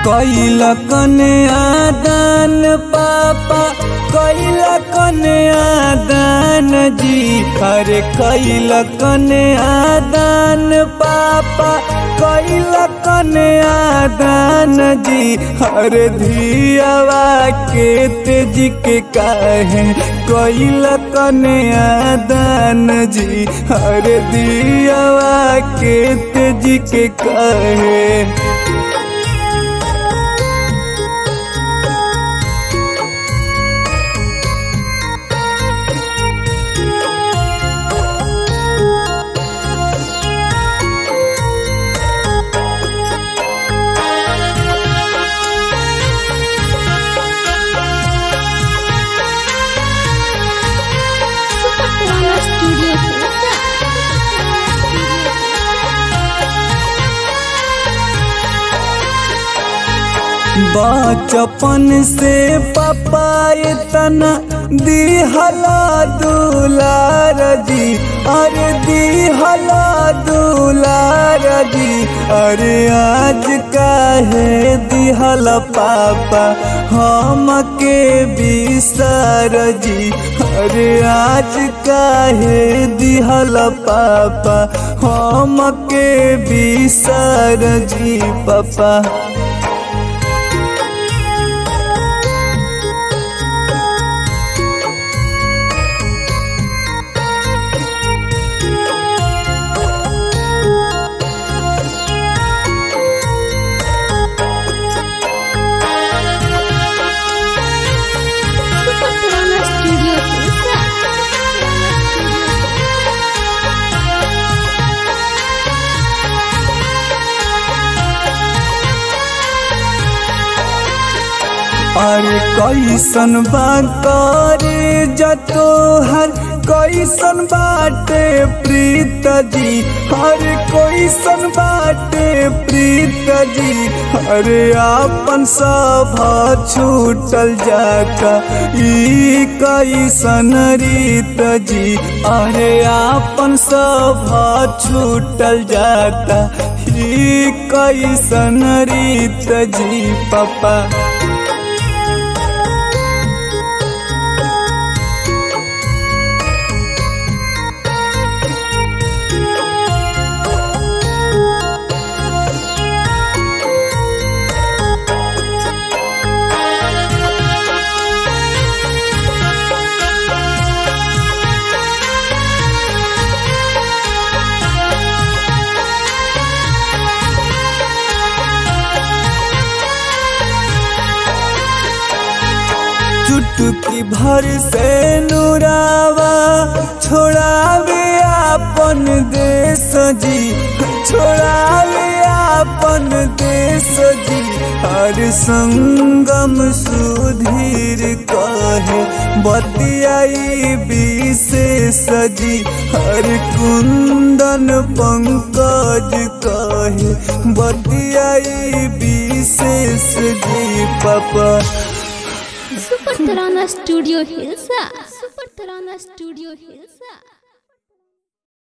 कैल कने आदान पापा कैल कने आदान जी अरे कैल कने आदान पापा कैल कने आदान जी अरे धियावा के तेज के काहे कैल कने आदान जी अरे दियावा के तेज के काहे Super Corona Studio Hilsa. बचपन से पापा इतना दिहला दुलार जी अरे दिहला दुलार जी अरे आज काहे दिहला पापा हम के बिसर जी अरे आज काहे दिहला पापा हम के बिसर जी पापा Super Corona Studio Hilsa. अरे कैसन बा करे जतो हर कैसन बाटे प्रीत जी अरे कैसन बाटे प्रीत जी अरे आपन सब छूटल जाता ई कैसन रीत जी अरे आपन सब छूटल जाता ई कैसन रीत जी पापा चुटकी भर से नुरावा छोड़ावे आपन देश जी छोड़ावे आपन देश जी हर संगम सुधीर कहे बतियाई विशेष जी हर कुंदन पंकज कहे बतियाई विशेष जी पापा Super Tarana Studio Hilsa. Super Tarana Studio Hilsa.